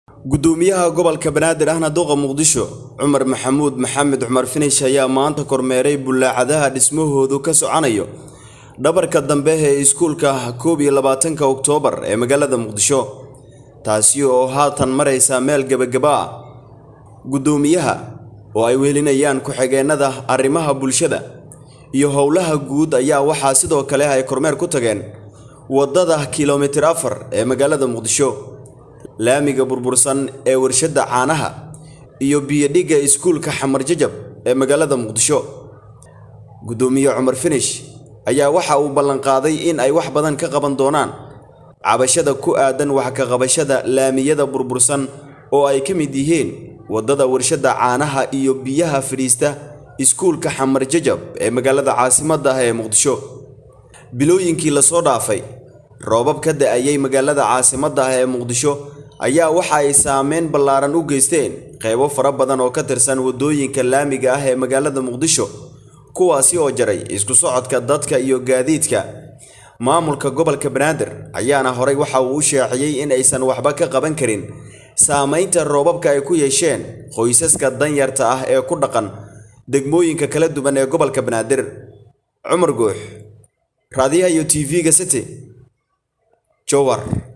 gudoomiyaha gobolka banaadir ahna duqa muqdisho cumar maxamuud maxamed cumar finish ayaa maanta kormeeray bullaacadaha dhismahoodu ka soconayo dhabarka dambe ee iskuulka koob iyo labaatanka oktoobar ee magaalada muqdisho taasi oo haatan maraysa meel gebagaba ah gudoomiyaha oo ay wehelinayaan ku-xigeenada arrimaha bulshada iyo howlaha guud ayaa waxaa sidoo kale ay kormeer ku tageen waddada kilomitir afar ee magaalada muqdisho laamiga burbursan ee warshadda caanaha iyo biyodhigga iskuulka xamar jajab ee magaalada muqdisho gudoomiye cumar finish ayaa waxa uu ballanqaaday in ay wax badan ka qaban doonaan cabashada ku aadan wax ka qabashada laamiyada burbursan oo ay ka mid yihiin waddada warshadda caanaha iyo biyaha fadhiista iskuulka xamar jajab ee magaalada caasimadda ah ee muqdisho bilooyinkii lasoo dhaafay roobab ka da-ayay magaalada caasimadda ah ee muqdisho ayaa waxa ay saameyn ballaaran u geysteen qaybo fara badan oo ka tirsan waddooyinka laamiga ah ee magaalada muqdisho kuwaasi oo jaray isku socodka dadka iyo gaadiidka maamulka gobolka banaadir ayaana horay waxa uu u shaaciyey in aysan waxba ka qaban karin saamaynta roobabka ay ku yeesheen qoysaska danyarta ah ee ku dhaqan degmooyinka kala duwan ee gobolka banaadir cumar guux raadiyaha iyo tv-ga city jowar